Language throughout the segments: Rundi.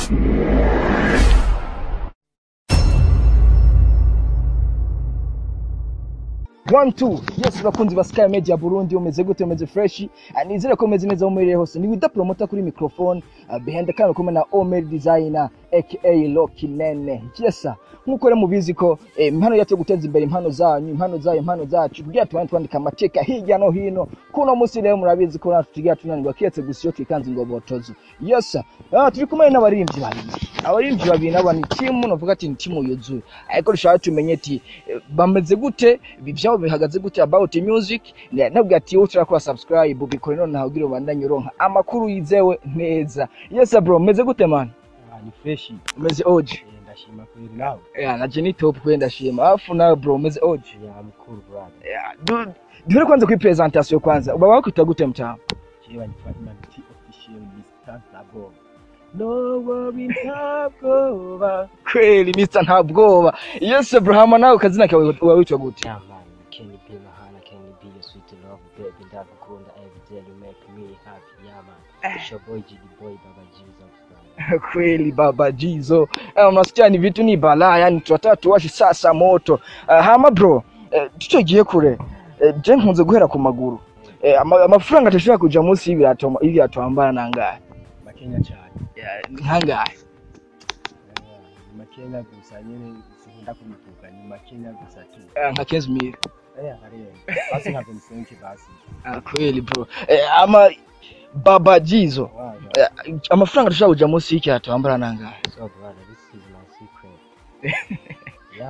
One two yes bakunzi ba Sky Media Burundi umeze gute umeze fresh Ah, nizere ko umeze neza mumerere hose ni wida promoter kuri microphone uh, behind the camera kumwe na Omer designer aka Loki Nene yes nkuko rero mubizi ko eh, impano yacu yo guteza imbere impano zanyu impano zayo impano zacu kugira tubane twandika amateka hirya no hino kuno musi rero murabizi ko natwe tugira tunanirwa kiretse gusa iyo twikanze ingobotozo yes ah, turi kumwe n'abaririmbyi babiri abaririmbyi babiri nabo ni timu novuga ati ni timu yuzuye ariko dushaka tumenye ati eh, bameze gute ibi vyabo bihagaze gute about music Ne- nabwo ati wowe turakora subscribe bikore none nawe ugira ubandanye uronka amakuru yizewe neza yes bro meze gute man Ah, ni freshi umeze oje Eh, ndashima kweli nawe yeah, naje ni top kweli ndashima alafu nawe bro umeze oje ya mkuru brother yeah, du- duhere kwanza kuri presentation kwanza baba wakwita gute mtamu jewe nitwa Iman T official Mr. Ntabwoba no worry ntabwoba kweli Mr nta bwoba yes bro hama nawe kazina kawe uba witwa gute yeah man can you be my hand can you be your sweet love baby ndagukunda every day you make me happy yeah man it's your boy GD boy baba Jesus brother kweli baba jizo eh, unasikia ni vitu ni balaa yani tunataka tuwashe sasa moto uh, hama bro eh, tutogiye kure eh, je nkunze guhera ku maguru eh, ama, amafaranga atashobora kuja munsi y'ibirato y'ibirato wambara nangahe makenya cyane Yeah, nkangahe Yeah, ni makenya gusa nyene sinkunda kubivuga ni makenya gusa tu Eh, nka 15 mil eh hariya basi nka 25 basi Ah, kweli bro eh, ama baba jizo wow eh, amafaranga atashobora kuja munsi y'ikirato wambara nangahe so brother this is my secret yeah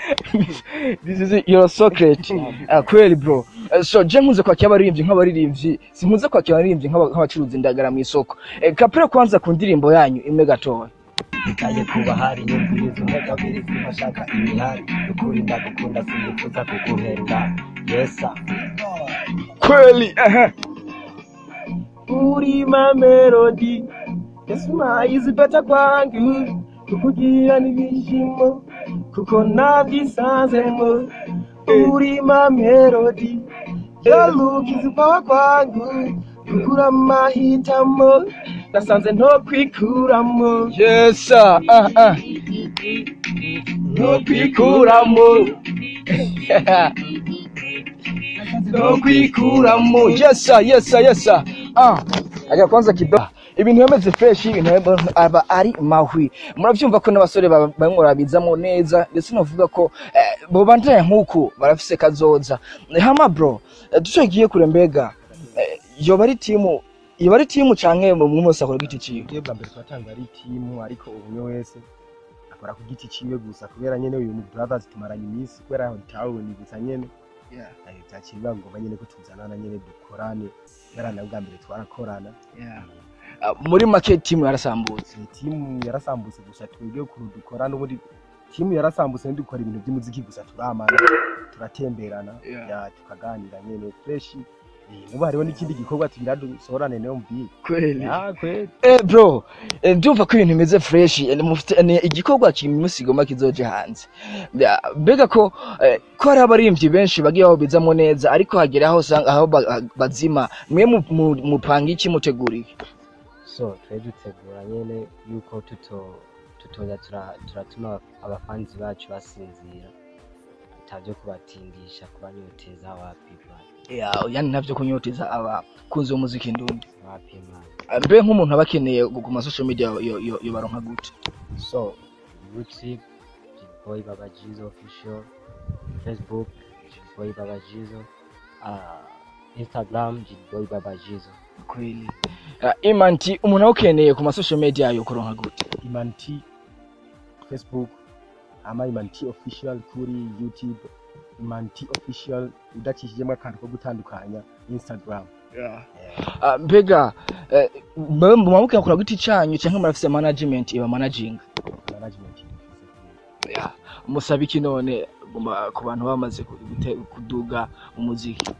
man this is your secret Ah, kweli bro Eh, so je nkunze kwakira abaririmbyi nk'abaririmbyi sinkunze kwakira abaririmbyi nk'aba- nk'abacuruza indagara mu isoko Eh, kapera kwanza ku ndirimbo yanyu imwe gatoya ikaye kuba hari nyumviriza umugabiri simashaka imihari ukuri ndagukunda sinifuza kuguhenda yesa kweli ehe. uri ma melody yesmayizi beta kwangu kukugira n'ibishimo kuko nabyisanzemo uri ma melody yalukizi pawa kwangu kukura amahitamo nasanze nto kwikuramo yes sir. ah, ah. nto kwikuramo no kwikuramo yes sir, yes sir, yes sir. ah aga kwanza kidogo ibintu bimeze fresh ibintu bimeze- aba ari mahwi muravyumva ko n'abasore ba- bamwe barabizamo neza ndetse novuga ko eh, bobandanya nk'uku barafise kazoza Eh, hama bro eh, tucagiye kure mbega eh, yoba ari timu yoba ari timu canke umwe wese akora giti ciwe twebwe bwa mbere twatanga ari timu ariko umwe wese akora ku giti ciwe gusa kubera nyene uyu mu brothers tumaranye iminsi kubera aho tawuni gusa nyene Yeah. eh, vyakiri biba ngombwa nyene ko tuzanana nyene dukorane kubera na bwa mbere twarakorana Ah, muri make timu yarasambutse Eh, timu yarasambutse gusa twebwe ukuntu dukora n'ubundi timu yarasambutse dukora ibintu by'umuziki gusa turamana turatemberana Yeah. ya tukaganira nyene fresh Eh, nubu hariho n'ikindi gikorwa tugira dusohorane nayo mubiri kweli ya kweli Eh bro, eh, ndumva ko ibintu bimeze fresh, eh, mufite ni igikorwa kimusigoma kizoje hanze. Ya, Mbega ko eh, ko hari abaririmbyi benshi bagiye babizamo neza ariko hagera aho usanga aho ba- bazima mwe mu- mu- mupanga iki mutegura iki? so twe dutegura nyene yuko tuto tutoza tura- turatuma abafanzi bacu basinzira atavyo kubatindisha kubanyoteza wapi bwana Ya, yani navyo kunyoteza abakunzi b'umuziki ndundi. wapi mwana Eh, Mbe nk'umuntu aba akeneye ku ma social media yo, yo, yo baronka gute? so youtube boy baba jizo official facebook boy baba jizo uh, instagram boy baba jizo Kweli. Uh, Imanti umuntu aba akeneye ku ma social media yo kuronka gute? imanti facebook ama imanti official kuri youtube imanti official udacishijemo akantu ko gutandukanya instagram Yeah. Ah, mbega eh, mwe mwamuke akora giti canyu canke murafise management iba managing management ifise yeah. musaba iki none guma- ku bantu bamaze ku- gute- kuduga mu muziki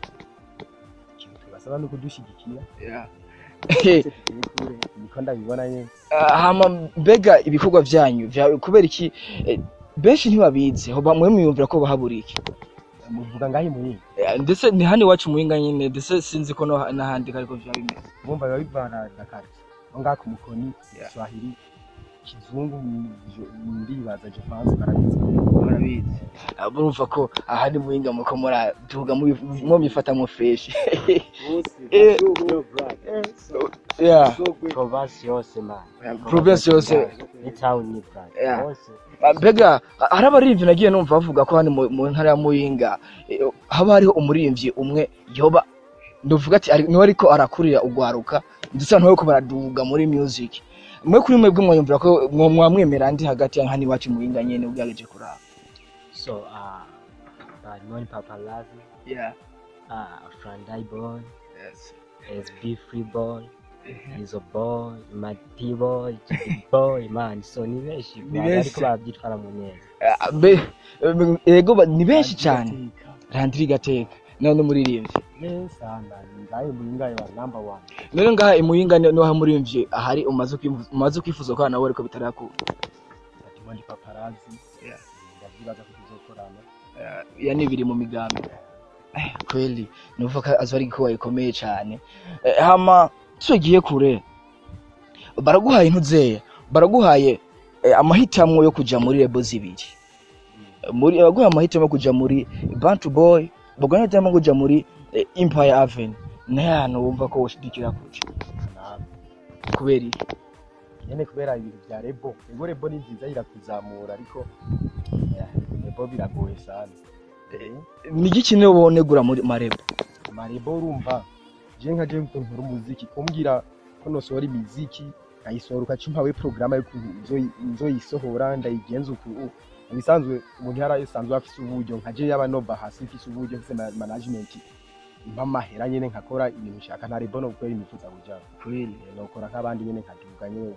ikintu tubasaba ni ukudushyigikira yeah. ndetse tugiye kure niko ndabibona nyine Ah, hama mbega ibikorwa vyanyu vya- kubera iki eh, benshi ntibabizi hoba mwe mwiyumvira ko bahabura iki muvuga ngaho imuhinga Eh, ndetse ni hano iwacu muhinga nyine ndetse sinzi ko no- n'ahandi ariko vya bimeze bumva biba bivana na kare aho ngaho ku mukoni Yeah. swahili kizungu je- ndibaza je France barabizi murabizi Ah, murumva ko aha ni muhinga muko muraduga mwo mifata mu fresh Eh. yeah province yose man province yose ni town ni brand Yeah. hose Ah, mbega ah, hari abaririmbyi nagiye numva bavuga ko hano mu- mu ntara ya muyinga eh, haba hariho umuririmbyi umwe yoba nduvuga ati ari- niwe ariko arakurira ugwaruka ndetse abantu bariko baraduga muri music mwe kuri mwebwe mwayumvira ko mwo- mwamwemera ndi hagati ya hano iwacu muyinga nyene ugerageje kuraba so uh Badmon Paparazzi yeah uh Frandai Boy yes SB Free Boy Izo Boy Mati Boy Jiggy Boy man so ni benshi Ni baba benshi. ariko babyitwara mu neza Ah, be eh, ego ba- ni benshi cyane randiri gateka nawe n'umuririmbyi sana ngaye mulingaye wa number one rero ngaha imuyinga ni- niho hamuririmbyi ahari umaze kwifu- umaze kwifuza ko nawe ariko bitarakura Fatima ndi paparazzi Yeah. ndavyibaza ko tuzokorana ya ni biri mu migambi Eh, kweli nuvuga ko azo ari igikorwa gikomeye cyane Eh, hama tugiye kure baraguhaye intuzeya baraguhaye eh, amahitamo yo kuja muri lebo zibiri Eh, muri baguhaye amahitamo yo kuja muri bantu boy baguhaye amahitamo yo kuja muri eh, empire avenue naye ahantu wumva ko woshidikira kuja nawe kubera iki nyene kubera ibintu vya rebo ego rebo ni nziza irakuzamura ariko yeah, rebo biragoye sana ni igiki niyo wonegura muri marebo marebo urumva je nka je ukuntu nkora umuziki kumbwira ko nosohora imiziki nkayisohora ukaca umpawe porogaramu y'ukuntu nzoyi- nzoyisohora ndayigenza uku ibisanzwe umuntu yari asanzwe afise uburyo nka je yaba nova hasi mfise uburyo mfise ma- management mpa amahera nyene nkakora ibintu nshaka nta rebo no gukora imifuza kuja kweli nokora nk'abandi nyene nkaduga nyene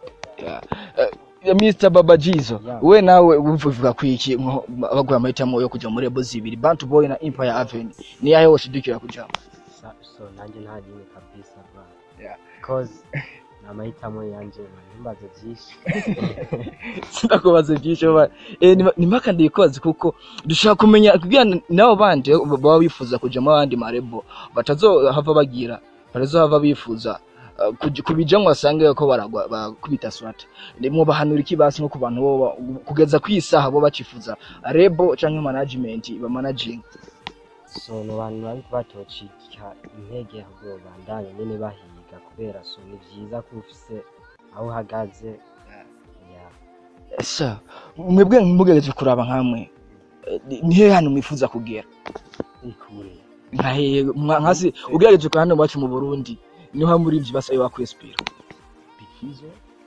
ya Mr Baba Jizo Yeah. we nawe uvuga ku iki nko baguha amahitamo yo kuja muri lebo zibiri Bantu Boy na Empire Avenue ni yahe woshidikira kuja Sa- so nanjye nta rimwe kabisa bra Yeah. cause ni amahitamo yanje man ntumbaze byinshi sindakubaza byinshi baba eh ni- ni mpaka ndikoze kuko dushaka kumenya kugira nabo bandi baba bifuza kuja mu bandi marebo batazohava bagira batazohava bifuza uh, kuj- kubijamwo basange ko baragwa bakubita swata ndimo bahanura iki basi nko ku bantu bo ba- kugeza kwisaha bo bacifuza rebo canke management ba managing so ni abantu bari batocika intege ahubwo bandanye nyene bahiga kubera so ni vyiza ko ufise aho uhagaze yeah. sa mwebwe mugerageje kuraba nkamwe eh, ni- ni hehe hano mwifuza kugera ikure nka hehe mwa- nkasi ugerageje kwa hano iwacu mu Burundi niho muri ivyo basabe bakwespira bikizo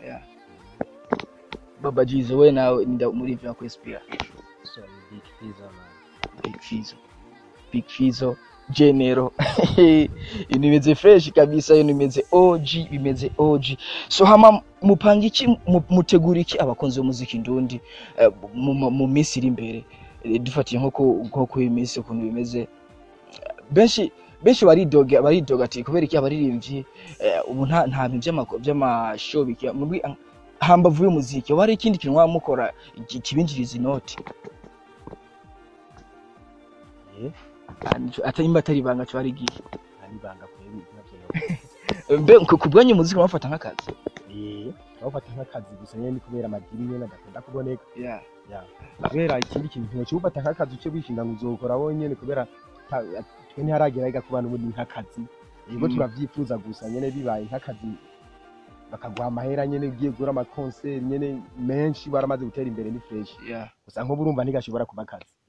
Baba Jizo we nawe nda muri ivyo bakwespira so ni big fizo man Big Fizo Big Fizo Genero ibintu bimeze fresh kabisa ibintu bimeze OG bimeze OG so hama mupanga iki mu- mutegura iki abakunzi b'umuziki ndundi eh, mu- mu- mu minsi iri imbere Eh, dufatiye nko ku- nko ku iyi minsi ukuntu bimeze benshi benshi baridoga baridoga ati kubera iki abaririmbyi eh, ubu nta nta bintu by'amako- by'amashow biki muri hambavu y'umuziki wari ikindi kintu mwaba mukora ki- kibinjiriza inoti eh atari imba atari ibanga cyo ari igihe ari banga kweri navyo mbe ku ku bwanyu umuziki murafata nk'akazi eh bawufata nk'akazi gusa nyene ni kubera amadini nyene adakunda kuboneka yeah. kubera ikindi kintu ntiwokiwufata nk'akazi uce wishinga ngo uzokora wonyene kubera ta- twe ntiharagera yiga ku bantu ubundi nk'akazi yego Mm. turavyifuza gusa nyene bibaye nk'akazi bakaguha amahera nyene ugiye gukora amakonseri nyene menshi baramaze gutera imbere ni fresh Yeah. gusa nk'ubu urumva ntigashobora kuba akazi